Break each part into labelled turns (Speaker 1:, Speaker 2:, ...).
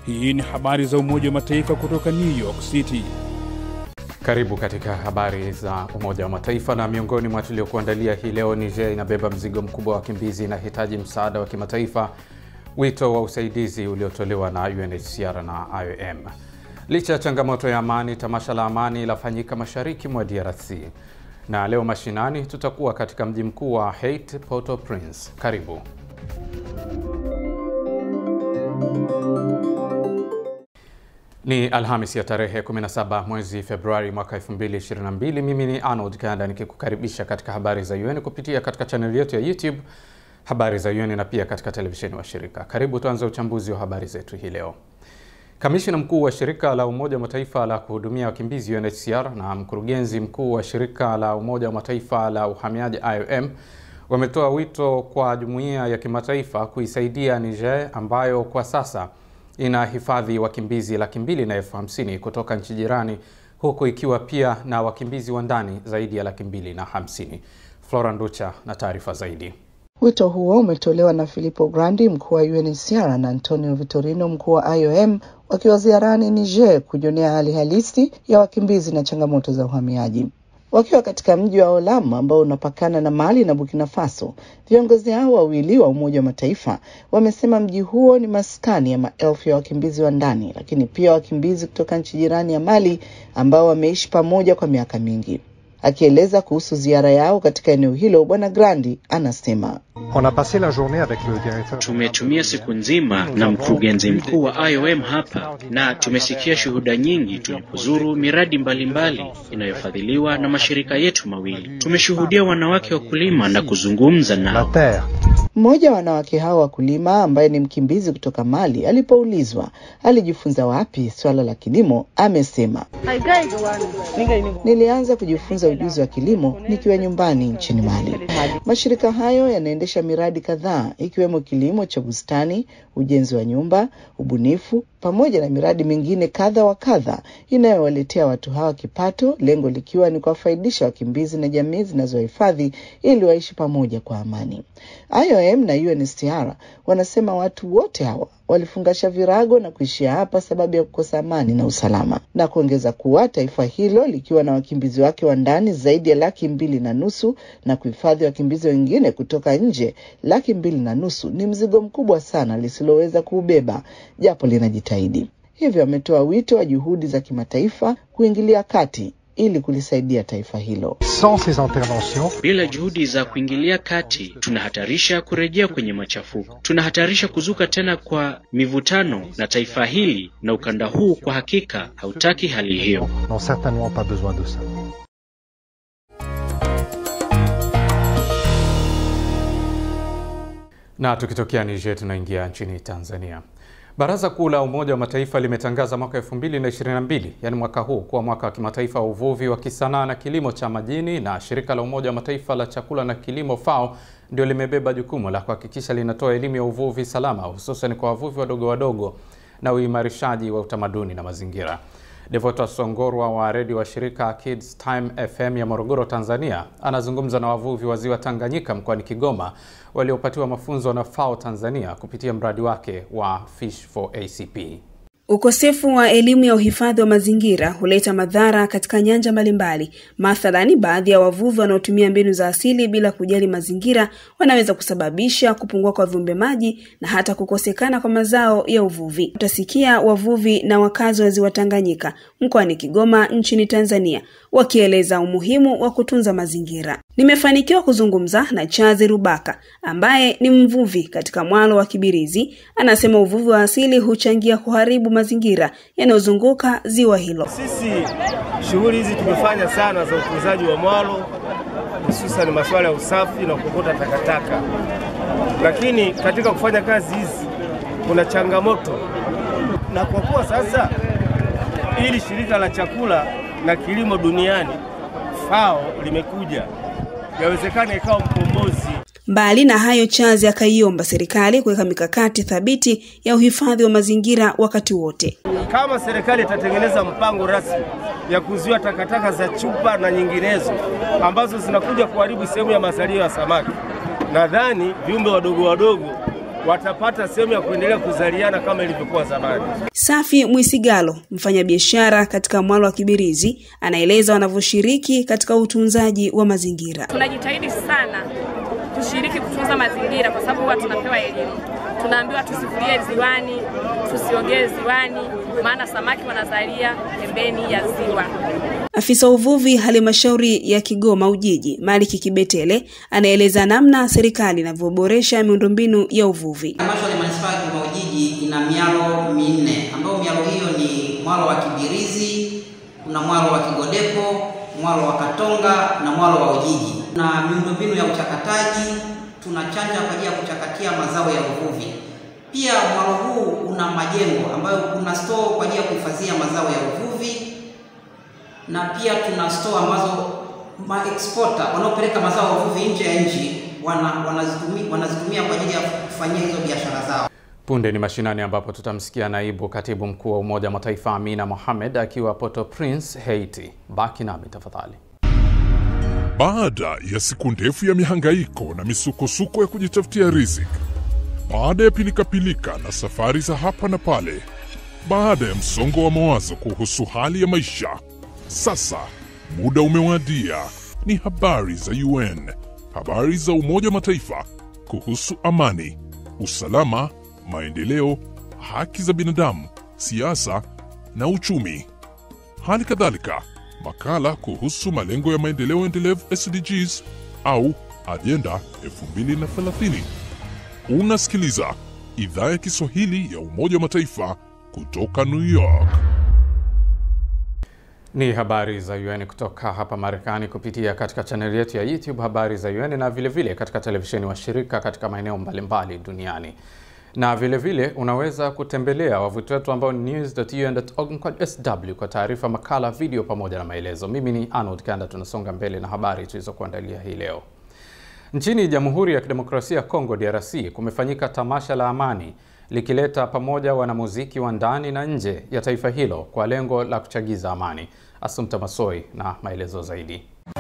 Speaker 1: Hii ni habari za Umoja wa Mataifa kutoka New York City.
Speaker 2: Karibu katika habari za Umoja wa Mataifa, na miongoni mwa tuliokuandalia hii leo, Niger inabeba mzigo mkubwa wa wakimbizi, inahitaji msaada wa kimataifa, wito wa usaidizi uliotolewa na UNHCR na IOM. Licha ya changamoto ya amani, tamasha la amani lafanyika mashariki mwa DRC, na leo mashinani tutakuwa katika mji mkuu wa Haiti, Port-au-Prince. Karibu. Ni Alhamis ya tarehe 17 mwezi Februari mwaka 2022. Mimi ni Arnold Kanda nikikukaribisha katika habari za UN kupitia katika chaneli yetu ya YouTube habari za UN na pia katika televisheni wa shirika. Karibu tuanze uchambuzi wa habari zetu hii leo. Kamishina mkuu wa shirika la Umoja wa Mataifa la kuhudumia wakimbizi UNHCR na mkurugenzi mkuu wa shirika la Umoja wa Mataifa la uhamiaji IOM wametoa wito kwa jumuiya ya kimataifa kuisaidia Niger ambayo kwa sasa ina hifadhi wakimbizi laki mbili na elfu hamsini kutoka nchi jirani huku ikiwa pia na wakimbizi wa ndani zaidi ya laki mbili na hamsini. Flora Nducha na taarifa zaidi.
Speaker 3: Wito huo umetolewa na Filippo Grandi, mkuu wa UNHCR na Antonio Vitorino, mkuu wa IOM wakiwa ziarani Niger kujionea hali halisi ya wakimbizi na changamoto za uhamiaji. Wakiwa katika mji wa Olam ambao unapakana na Mali na Burkina Faso, viongozi hao wawili wa Umoja wa Mataifa wamesema mji huo ni maskani ya maelfu ya wakimbizi wa ndani, lakini pia wakimbizi kutoka nchi jirani ya Mali ambao wameishi pamoja kwa miaka mingi. Akieleza kuhusu ziara yao katika eneo hilo, Bwana Grandi anasema
Speaker 4: Tumetumia siku nzima na mkurugenzi mkuu wa IOM hapa na tumesikia shuhuda nyingi tulipozuru miradi mbalimbali inayofadhiliwa na mashirika yetu mawili. Tumeshuhudia wanawake wakulima na kuzungumza nao.
Speaker 3: Mmoja wa wanawake hao wakulima ambaye ni mkimbizi kutoka Mali alipoulizwa alijifunza wapi swala la kilimo, amesema nilianza kujifunza ujuzi wa kilimo nikiwa nyumbani nchini Mali. Mashirika hayo yanaendesha miradi kadhaa ikiwemo kilimo cha bustani, ujenzi wa nyumba, ubunifu pamoja na miradi mingine kadha wa kadha inayowaletea watu hawa kipato, lengo likiwa ni kuwafaidisha wakimbizi na jamii zinazohifadhi ili waishi pamoja kwa amani. IOM na UNHCR wanasema watu wote hawa walifungasha virago na kuishia hapa sababu ya kukosa amani na usalama, na kuongeza kuwa taifa hilo likiwa na wakimbizi wake wa ndani zaidi ya laki mbili na nusu na kuhifadhi wakimbizi wengine kutoka nje laki mbili na nusu ni mzigo mkubwa sana lisiloweza kuubeba japo linajitahidi. Hivyo ametoa wito wa juhudi za kimataifa kuingilia kati ili kulisaidia taifa hilo.
Speaker 4: Bila juhudi za kuingilia kati, tunahatarisha kurejea kwenye machafuko, tunahatarisha kuzuka tena kwa mivutano, na taifa hili na ukanda huu kwa hakika hautaki hali hiyo.
Speaker 2: Na tukitokea Niger tunaingia nchini Tanzania. Baraza Kuu la Umoja wa Mataifa limetangaza mwaka 2022 yaani mwaka huu kuwa mwaka wa kimataifa wa uvuvi wa kisanaa na kilimo cha majini, na shirika la Umoja wa Mataifa la chakula na kilimo FAO ndio limebeba jukumu la kuhakikisha linatoa elimu ya uvuvi salama, hususan kwa wavuvi wadogo wadogo na uimarishaji wa utamaduni na mazingira. Devota Songorwa wa redio wa shirika Kids Time FM ya Morogoro, Tanzania, anazungumza na wavuvi wa ziwa Tanganyika mkoani Kigoma waliopatiwa mafunzo na FAO Tanzania kupitia mradi wake wa Fish for ACP.
Speaker 5: Ukosefu wa elimu ya uhifadhi wa mazingira huleta madhara katika nyanja mbalimbali. Mathalani, baadhi ya wavuvi wanaotumia mbinu za asili bila kujali mazingira wanaweza kusababisha kupungua kwa viumbe maji na hata kukosekana kwa mazao ya uvuvi. Utasikia wavuvi na wakazi wa ziwa Tanganyika mkoani Kigoma nchini Tanzania wakieleza umuhimu wa kutunza mazingira. Nimefanikiwa kuzungumza na Chazi Rubaka ambaye ni mvuvi katika mwalo wa Kibirizi. Anasema uvuvi wa asili huchangia kuharibu mazingira yanayozunguka ziwa hilo.
Speaker 6: Sisi shughuli hizi tumefanya sana za utunzaji wa mwalo, hususan masuala ya usafi na kuokota takataka, lakini katika kufanya kazi hizi kuna changamoto, na kwa kuwa sasa ili shirika la chakula na kilimo duniani FAO limekuja, yawezekana ikawa mkombozi.
Speaker 5: Mbali na hayo, Chazi akaiomba serikali kuweka mikakati thabiti ya uhifadhi wa mazingira wakati wote.
Speaker 6: Kama serikali itatengeneza mpango rasmi ya kuzuia takataka za chupa na nyinginezo ambazo zinakuja kuharibu sehemu ya mazalio ya samaki, nadhani viumbe wadogo wadogo watapata sehemu ya kuendelea kuzaliana kama ilivyokuwa zamani.
Speaker 5: Safi Mwisigalo, mfanyabiashara katika mwalo wa Kibirizi, anaeleza wanavyoshiriki katika utunzaji wa mazingira.
Speaker 7: Tunajitahidi sana tushiriki kutunza mazingira, kwa sababu huwa tunapewa elimu, tunaambiwa tusifulie ziwani, tusiogee ziwani, maana samaki wanazalia pembeni ya ziwa.
Speaker 5: Afisa uvuvi halmashauri ya Kigoma Ujiji, Maliki Kibetele, anaeleza namna serikali inavyoboresha miundombinu ya uvuvi.
Speaker 8: Halmashauri ya manispaa ya Kigoma Ujiji ina mialo minne ambayo mialo hiyo ni mwalo wa Kibirizi, kuna mwalo wa Kigodepo, mwalo wa Katonga na mwalo wa Ujiji. Na miundombinu ya uchakataji, tunachanja kwa ajili ya kuchakatia mazao ya uvuvi. Pia mwalo huu una majengo ambayo kuna store kwa ajili ya kuhifadhia mazao ya uvuvi na pia tuna store ambazo maexporter wanaopeleka mazao ya uvuvi nje ya nchi wana, wanazitumia, wanazitumia kwa ajili ya kufanyia hizo biashara zao.
Speaker 2: Punde ni mashinani ambapo tutamsikia naibu katibu mkuu wa Umoja wa Mataifa Amina Mohamed akiwa Port-au-Prince, Haiti. Baki nami tafadhali.
Speaker 9: Baada ya siku ndefu ya mihangaiko na misukosuko ya kujitafutia riziki, baada ya pilikapilika na safari za hapa na pale, baada ya msongo wa mawazo kuhusu hali ya maisha, sasa muda umewadia. Ni habari za UN, habari za Umoja wa Mataifa kuhusu amani, usalama, maendeleo, haki za binadamu, siasa na uchumi. Hali kadhalika makala kuhusu malengo ya maendeleo endelevu SDGs au ajenda 2030. Unasikiliza idhaa ya Kiswahili ya Umoja wa Mataifa kutoka New York.
Speaker 2: Ni habari za UN kutoka hapa Marekani kupitia katika chaneli yetu ya YouTube Habari za UN na vilevile vile katika televisheni washirika katika maeneo mbalimbali duniani na vilevile vile, unaweza kutembelea wavuti wetu ambao ni news.un.org/sw kwa taarifa, makala, video pamoja na maelezo. Mimi ni Arnold Kanda, tunasonga mbele na habari tulizokuandalia hii leo. Nchini Jamhuri ya Kidemokrasia ya Kongo DRC kumefanyika tamasha la amani likileta pamoja wanamuziki wa ndani na nje ya taifa hilo kwa lengo la kuchagiza amani. Asumta Masoi na maelezo zaidi.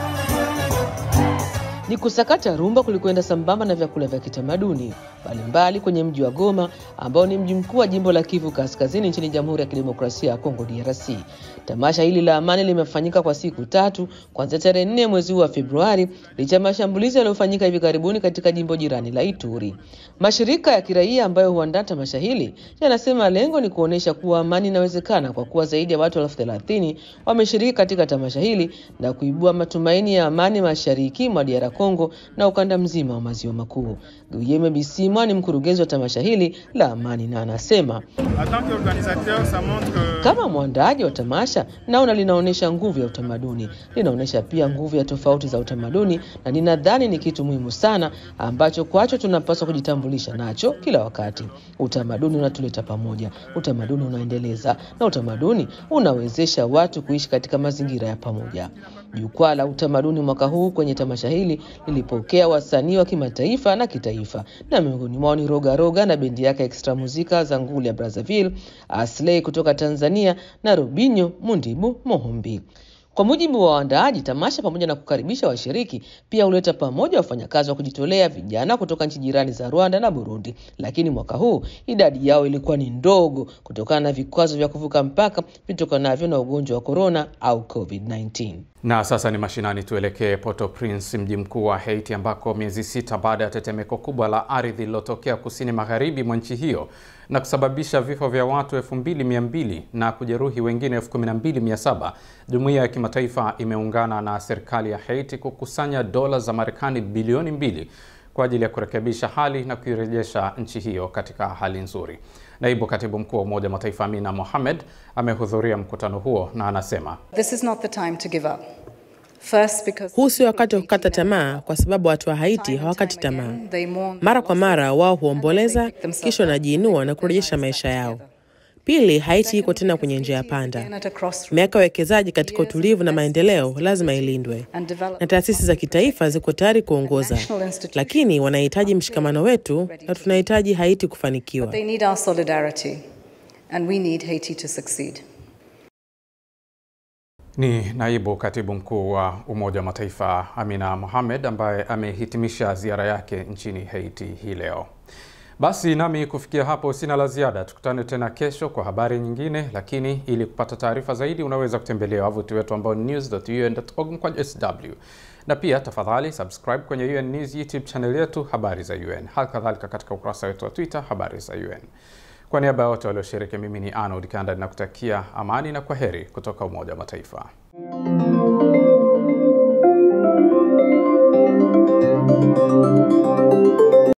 Speaker 10: Ni kusakata rumba kulikwenda sambamba na vyakula vya kitamaduni mbalimbali kwenye mji wa Goma ambao ni mji mkuu wa jimbo la Kivu Kaskazini nchini Jamhuri ya Kidemokrasia ya Kongo DRC. Tamasha hili la amani limefanyika kwa siku tatu kuanzia tarehe nne mwezi huu wa Februari licha ya mashambulizi yaliyofanyika hivi karibuni katika jimbo jirani la Ituri. Mashirika ya kiraia ambayo huandaa tamasha hili yanasema lengo ni kuonyesha kuwa amani inawezekana kwa kuwa zaidi ya watu elfu thelathini wameshiriki katika tamasha hili na kuibua matumaini ya amani mashariki mwa DR Kongo na ukanda mzima wa maziwa makuu. Guillaume Bisimwa ni mkurugenzi wa tamasha hili la amani na anasema kama mwandaaji wa tamasha, naona linaonyesha nguvu ya utamaduni, linaonyesha pia nguvu ya tofauti za utamaduni, na ninadhani ni kitu muhimu sana ambacho kwacho tunapaswa kujitambulisha nacho kila wakati. Utamaduni unatuleta pamoja, utamaduni unaendeleza, na utamaduni unawezesha watu kuishi katika mazingira ya pamoja. Jukwaa la utamaduni mwaka huu kwenye tamasha hili lilipokea wasanii wa kimataifa na kitaifa, na miongoni mwao ni Roga Roga na bendi yake Extra Muzika za nguli ya Brazzaville, Asley kutoka Tanzania na Robinho Mundibu Mohombi. Kwa mujibu wa waandaaji, tamasha pamoja na kukaribisha washiriki pia huleta pamoja wafanyakazi wa kujitolea vijana kutoka nchi jirani za Rwanda na Burundi, lakini mwaka huu idadi yao ilikuwa ni ndogo kutokana na vikwazo vya kuvuka mpaka vitokanavyo na ugonjwa wa korona au COVID-19.
Speaker 2: Na sasa ni mashinani, tuelekee Port-au-Prince, mji mkuu wa Haiti, ambako miezi sita baada ya tetemeko kubwa la ardhi lililotokea kusini magharibi mwa nchi hiyo na kusababisha vifo vya watu 2200 na kujeruhi wengine 12700, jumuiya ya kimataifa imeungana na serikali ya Haiti kukusanya dola za Marekani bilioni mbili kwa ajili ya kurekebisha hali na kuirejesha nchi hiyo katika hali nzuri. Naibu katibu mkuu wa Umoja wa Mataifa Amina Mohamed amehudhuria mkutano huo na anasema
Speaker 11: This is not the time to give up. First, because
Speaker 12: Huu sio wakati wa kukata tamaa, kwa sababu watu wa Haiti hawakati tamaa. Mara kwa mara wao huomboleza, kisha wanajiinua na kurejesha maisha yao. Pili, Haiti iko tena kwenye njia ya panda. Miaka ya uwekezaji katika utulivu na maendeleo lazima ilindwe, na taasisi za kitaifa ziko tayari kuongoza, lakini wanahitaji mshikamano wetu na tunahitaji Haiti kufanikiwa.
Speaker 11: they need our solidarity and we need Haiti to succeed.
Speaker 2: Ni naibu katibu mkuu wa Umoja wa Mataifa Amina Mohamed ambaye amehitimisha ziara yake nchini Haiti hii leo. Basi nami kufikia hapo sina la ziada. Tukutane tena kesho kwa habari nyingine, lakini ili kupata taarifa zaidi unaweza kutembelea wavuti wetu ambao ni news.un.org mkwaju sw, na pia tafadhali subscribe kwenye UN News YouTube channel yetu habari za UN, hali kadhalika katika ukurasa wetu wa Twitter habari za UN. Kwa niaba ya wote walioshiriki, mimi ni Arnold Kanda ninakutakia amani na kwaheri kutoka Umoja wa Mataifa.